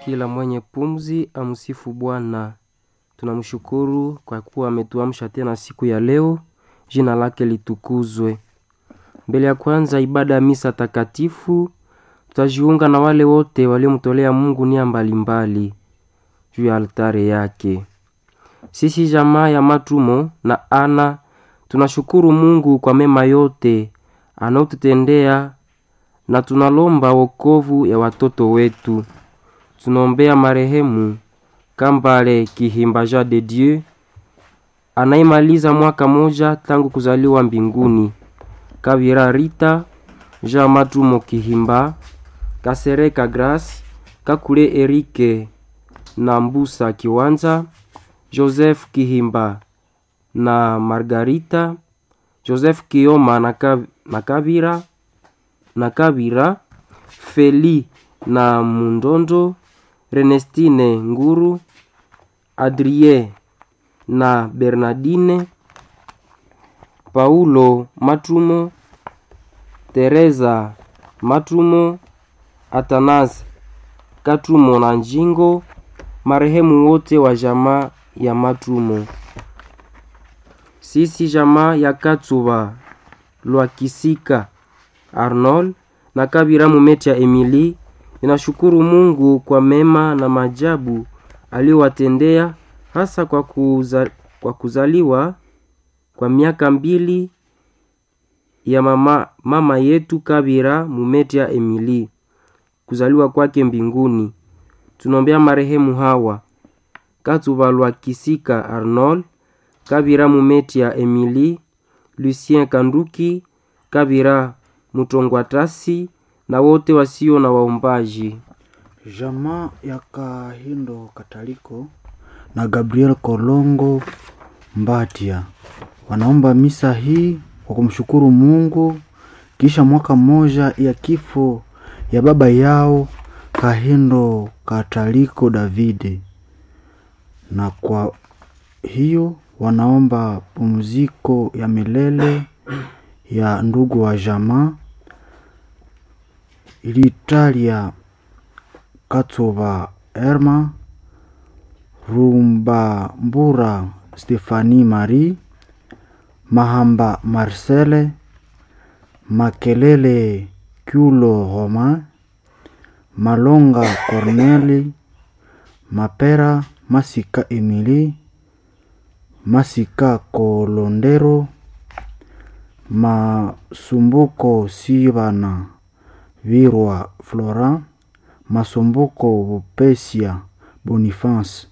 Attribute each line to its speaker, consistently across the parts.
Speaker 1: Kila mwenye pumzi amsifu Bwana. Tunamshukuru kwa kuwa ametuamsha tena siku ya leo, jina lake litukuzwe. Mbele ya kwanza ibada ya misa takatifu, tutajiunga na wale wote waliomtolea Mungu nia mbalimbali juu ya altare yake. Sisi jamaa ya Matumo na Ana tunashukuru Mungu kwa mema yote anaotutendea na tunalomba wokovu ya watoto wetu. Tunaombea marehemu Kambale Kihimba Jean de Dieu anayemaliza mwaka moja tangu kuzaliwa mbinguni. Kavira Rita Jean Matumo Kihimba Kasereka Grace Kakule Erike na Mbusa Kiwanza Joseph Kihimba na Margarita Joseph Kioma na, Kav na Kavira na Kavira Feli na Mundondo Renestine Nguru Adrie na Bernardine Paulo Matumo Teresa Matumo Atanas Katumo na Njingo marehemu wote wa jamaa ya Matumo. Sisi jamaa ya Katsuba Lwakisika Arnold na Kabira Mumeti ya Emily inashukuru Mungu kwa mema na majabu aliyowatendea hasa kwa, kuza, kwa kuzaliwa kwa miaka mbili ya mama, mama yetu Kabira Mumeti ya Emily kuzaliwa kwake mbinguni. Tunaombea marehemu hawa Katuba Lwakisika Arnold, Kabira Mumeti ya Emily, Lucien Kanduki, Kabira Mutongwatasi na wote wasio na waombaji.
Speaker 2: Jamaa ya Kahindo Kataliko na Gabriel Kolongo Mbatia wanaomba misa hii kwa kumshukuru Mungu kisha mwaka mmoja ya kifo ya baba yao Kahindo Kataliko Davide, na kwa hiyo wanaomba pumziko ya milele ya ndugu wa jamaa Ilitalia Katsoba Erma Rumbambura Stefani Marie Mahamba Marcele Makelele Kulo Romain Malonga Corneli Mapera Masika Emily Masika Kolondero Masumbuko Sibana Virwa Flora Masumbuko Bupesia Boniface.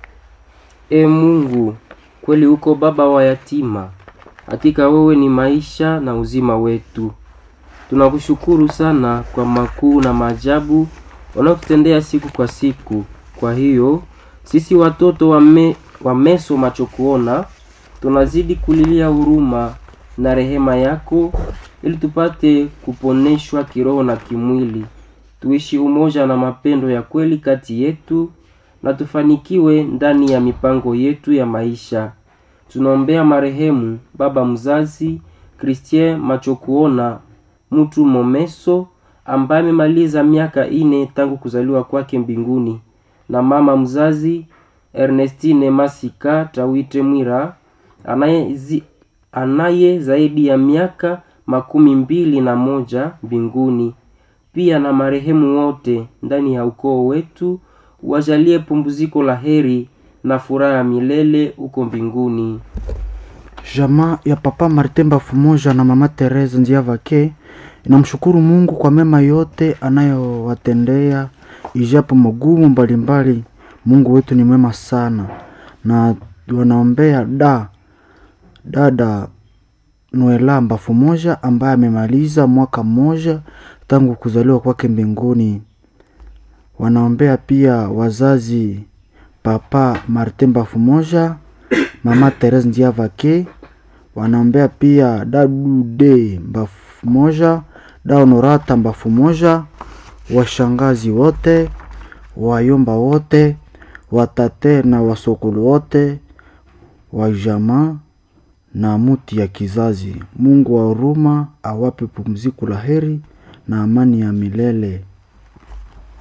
Speaker 1: E Mungu, kweli uko baba wa yatima, hakika wewe ni maisha na uzima wetu. Tunakushukuru sana kwa makuu na maajabu wanaotutendea siku kwa siku. Kwa hiyo sisi watoto wame, wa meso macho kuona tunazidi kulilia huruma na rehema yako ili tupate kuponeshwa kiroho na kimwili, tuishi umoja na mapendo ya kweli kati yetu na tufanikiwe ndani ya mipango yetu ya maisha. Tunaombea marehemu baba mzazi Christien Machokuona mtu Momeso ambaye amemaliza miaka ine tangu kuzaliwa kwake mbinguni, na mama mzazi Ernestine Masika Tawite Mwira anaye, zi, anaye zaidi ya miaka makumi mbili na moja mbinguni, pia na marehemu wote ndani ya ukoo wetu wajalie pumziko la heri na furaha ya milele huko mbinguni.
Speaker 2: Jamaa ya Papa Martin Bafumoja na Mama Teresa Nziavake inamshukuru Mungu kwa mema yote anayowatendea ijapo magumu mbalimbali. Mungu wetu ni mwema sana, na wanaombea da dada Noela Bafumoja ambaye amemaliza mwaka mmoja tangu kuzaliwa kwake mbinguni. Wanaombea pia wazazi Papa Martin Bafumoja, Mama Therese Ndiavake. Wanaombea pia Dadude Bafumoja, Da Honorata Bafumoja, washangazi wote, wayomba wote, watate na wasokolo wote wa jamaa na muti ya kizazi. Mungu wa huruma awape pumziko la heri na amani ya milele.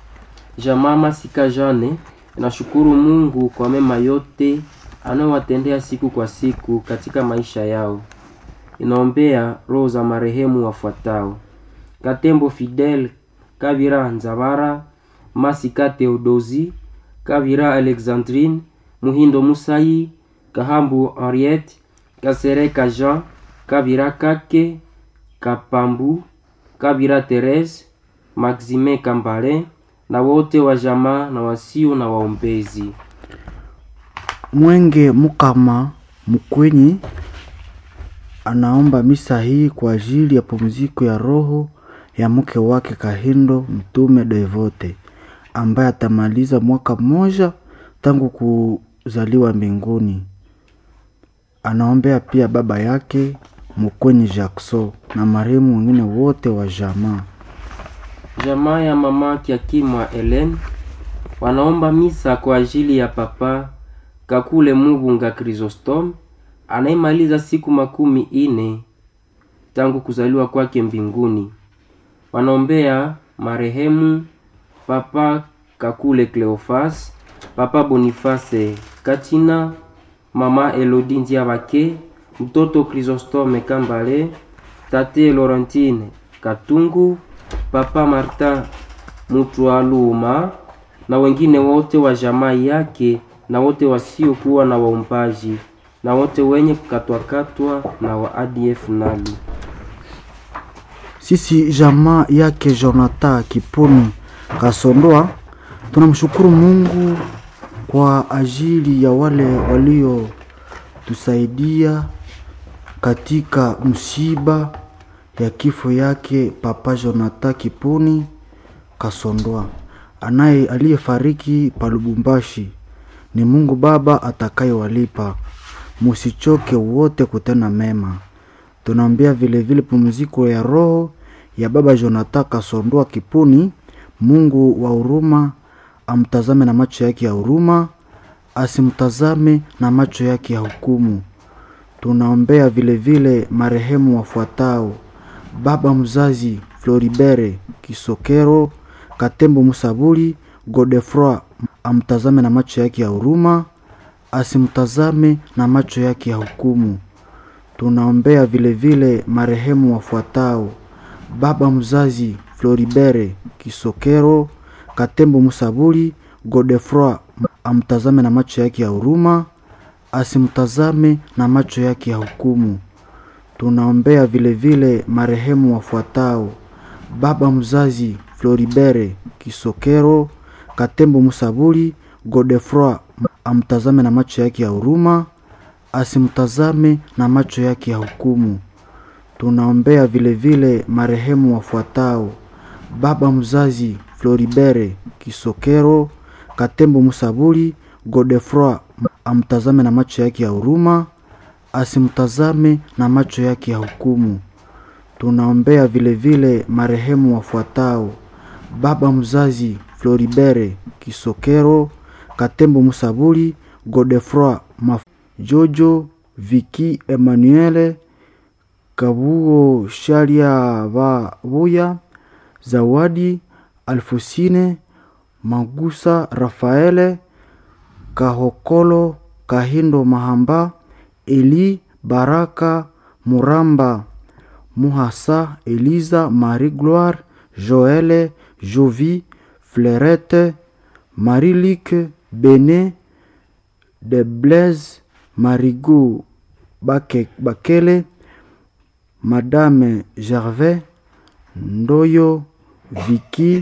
Speaker 1: Jamaa Masika Jane inashukuru Mungu kwa mema yote anayowatendea siku kwa siku katika maisha yao. Inaombea roho za marehemu wafuatao: Katembo Fidel Kabira Nzabara, Masika Theodosi Kabira Alexandrine, Muhindo Musai, Kahambu Henriette, Kasereka Jean, Kabira Kake, Kapambu, Kabira Therese, Maxime Kambale na wote wa jamaa na wasio na waombezi.
Speaker 2: Mwenge Mukama Mkwenyi anaomba misa hii kwa ajili ya pumziko ya roho ya mke wake Kahindo Mtume Devote ambaye atamaliza mwaka mmoja tangu kuzaliwa mbinguni. Anaombea pia baba yake Mkwenyi Jackson na marehemu wengine wote wa jamaa.
Speaker 1: Jamaa ya mama Kiakimwa Helen wanaomba misa kwa ajili ya papa Kakule Mubunga Chrysostom anayemaliza siku makumi ine tangu kuzaliwa kwake mbinguni. Wanaombea marehemu papa Kakule Cleofas, papa Boniface Katina, mama Elodie Ndiabake, mtoto Chrysostome Kambale, tate Laurentine Katungu, papa Martin Mutwaluma na wengine wote wa jamaa yake na wote wasiokuwa na waumbaji na wote wenye kukatwakatwa na wa ADF nali.
Speaker 2: Sisi jamaa yake Jonathan Kipuni Kasondoa tunamshukuru Mungu kwa ajili ya wale waliotusaidia katika msiba ya kifo yake Papa Jonathan Kipuni Kasondoa anaye aliyefariki pa Lubumbashi. Ni Mungu Baba atakayewalipa, musichoke wote kutenda mema. Tunaombea vile vile pumziko ya roho ya baba Jonathan Kasondoa Kipuni. Mungu wa huruma amtazame na macho yake ya huruma, asimtazame na macho yake ya hukumu. Tunaombea vile vile marehemu wafuatao: baba mzazi Floribere Kisokero Katembo Musabuli Godefroi, amtazame na macho yake ya huruma, asimtazame na macho yake ya hukumu. Tunaombea vile vile marehemu wafuatao: baba mzazi Floribere Kisokero Katembo Musabuli Godefroi, amtazame na macho yake ya huruma, asimtazame na macho yake ya hukumu. Tunaombea vile vile marehemu wafuatao: baba mzazi Floribere Kisokero Katembo Musabuli Godefroi, amtazame na macho yake ya huruma, asimtazame na macho yake ya hukumu. Tunaombea vile vile marehemu wafuatao: baba mzazi Floribere Kisokero Katembo Musabuli Godefroi, amtazame na macho yake ya huruma, asimtazame na macho yake ya hukumu. Tunaombea vile vile marehemu wafuatao: baba mzazi Floribere Kisokero Katembo Musabuli Godefroi Maf Jojo Viki Emmanuel Kabuo Shalia Babuya Zawadi Alfusine Magusa Rafaele Kahokolo Kahindo Mahamba Eli Baraka Muramba Muhasa Eliza Marie Gloire Joele Jovi Flerette Marie-Luc Bene de Blaise Marigot Bake, Bakele Madame Gervais Ndoyo Viki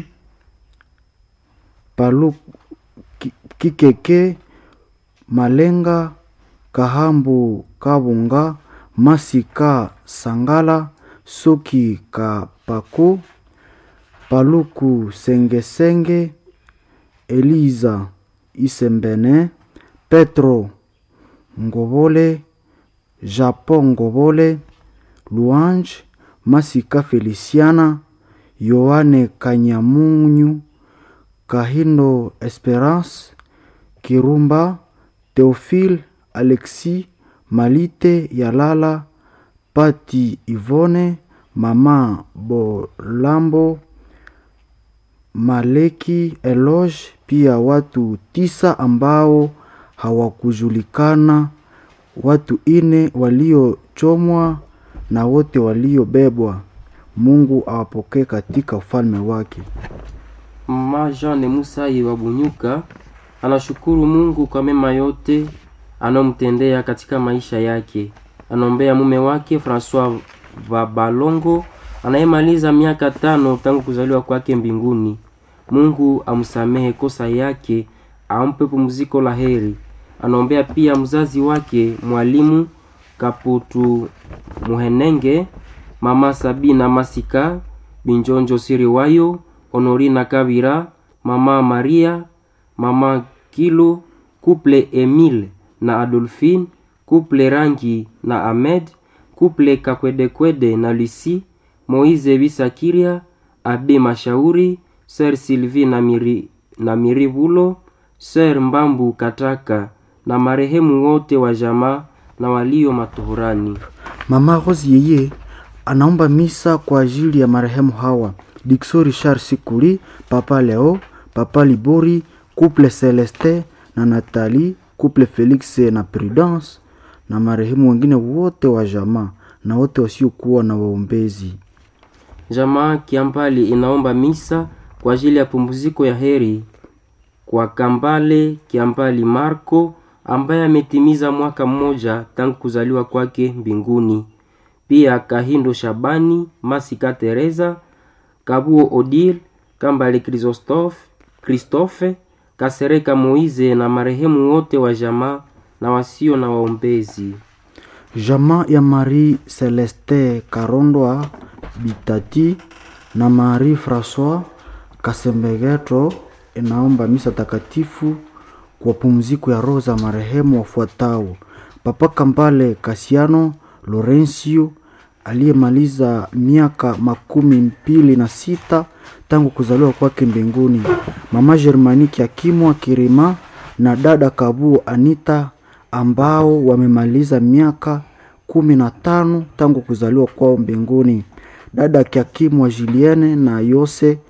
Speaker 2: Palu Ki- Kikeke Malenga Kahambu Kabunga Masika Sangala Soki Kapako Paluku Sengesenge Eliza Isembene Petro Ngobole Japon Ngobole Louange Masika Feliciana Yohane Kanyamunyu Kahindo Esperance Kirumba Theophile Alexis Malite Yalala Pati Ivone Mama Bolambo Maleki Eloge, pia watu tisa ambao hawakujulikana, watu ine waliochomwa na wote waliobebwa. Mungu awapokee katika ufalme wake.
Speaker 1: Mama Jeanne Musai wa Bunyuka anashukuru Mungu kwa mema yote anayomtendea katika maisha yake. Anaombea mume wake Francois Vabalongo anayemaliza miaka tano tangu kuzaliwa kwake mbinguni. Mungu amsamehe kosa yake, ampe pumziko la heri. Anaombea pia mzazi wake mwalimu Kaputu Muhenenge, mama Sabina Masika, Binjonjo Siriwayo, Honorina Kabira, mama Maria, mama Kilo, couple Emile na Adolphine, couple Rangi na Ahmed, couple Kakwedekwede na Lucie, Moise Bisakiria, Abe Mashauri, Sir Sylvie na Miri, na Mirivulo, Sir Mbambu Kataka na marehemu wote wa jamaa na walio matuhurani.
Speaker 2: Mama Rose yeye anaomba misa kwa ajili ya marehemu hawa Dixo Richard Sikuli, Papa Leo, Papa Libori, couple Celeste na Nathalie, couple Felix na Prudence na marehemu wengine wote wa jamaa na wote wasiokuwa na waombezi.
Speaker 1: Jamaa Kiambali inaomba misa kwa ajili ya pumziko ya heri kwa Kambale Kiambali Marco ambaye ametimiza mwaka mmoja tangu kuzaliwa kwake mbinguni. Pia Kahindo Shabani, Masika Teresa, Kabuo Odile, Kambale Christophe, Christophe, Kasereka Moize na marehemu wote wa jamaa na wasio na waombezi.
Speaker 2: Jamaa ya Marie Celeste Karondwa Bitati na Marie Francois Kasembegeto inaomba misa takatifu kwa pumziko ya roho za marehemu wafuatao: Papa Kambale Kasiano Lorencio aliyemaliza miaka makumi mbili na sita tangu kuzaliwa kwake mbinguni, Mama Germaniki Akimwa Kirima na dada Kabuo Anita ambao wamemaliza miaka kumi na tano tangu kuzaliwa kwao mbinguni, dada Kiakimwa Julienne na Yose